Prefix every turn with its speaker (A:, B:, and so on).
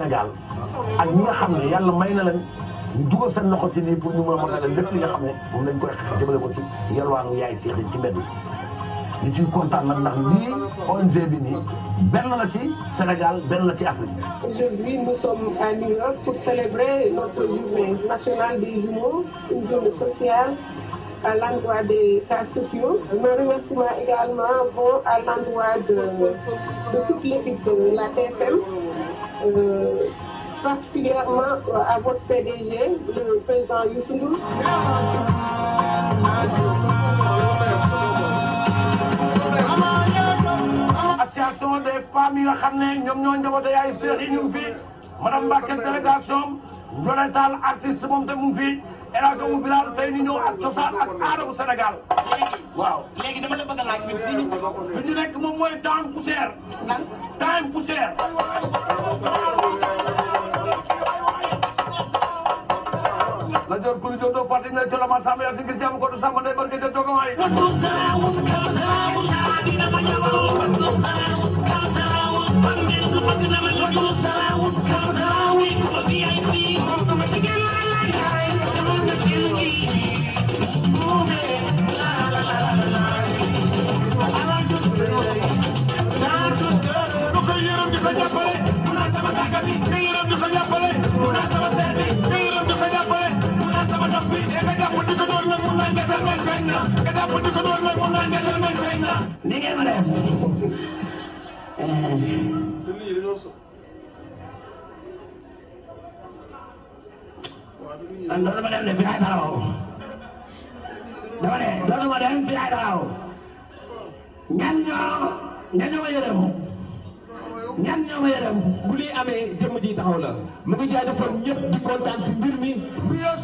A: Sénégal ak ñi nga xam ne yàlla may na leen ñu dugal seen loxo ci nii pour ñu mën a mën lépp li nga xam ne moom lañ koy xeex jëmale ko ci yalwaanu yaay seex yi ci mbedd yi ñu ciy kontaan nag ndax lii ONG bi nii benn la ci Sénégal benn la ci Afrique.
B: Aujourd'hui, nous sommes à New York pour célébrer notre journée nationale des jumeaux, une journée sociale à l'endroit des cas sociaux. Mes remerciements également vont à l'endroit de, de toute l'équipe de la TFM, euh, particulièrement à votre PDG, le président Youssou Ndour.
A: association des femmes yi nga xam ne ñoom ñoo njaboote yaay seex yi ñu ngi fi madame Mbacke délégation Ndiolé Tall artiste moom te mu ngi fi El Hadj Oumou Bilal tey ñu ñëw ak cosaan ak aada bu Sénégal waaw.
C: léegi dama la bëgg a laaj bi fii
A: fi ñu nekk moom mooy time poussière. time poussière. la jor kuli jor do parti ne colo ma samba ya sigil jam ko do samba ndey barke de jogo may
C: ni ngeen ma def man dootuma dem de fi laay taxaw dama ne dootuma dem fi laay taxaw ñan ñoo ñan ñoo ma yërëm ñan ñoo ma yërëm
D: bu lii amee jëmm ji taxaw la mu ngi jaajëfal ñëpp di kontaan ci mbir mi
A: Rio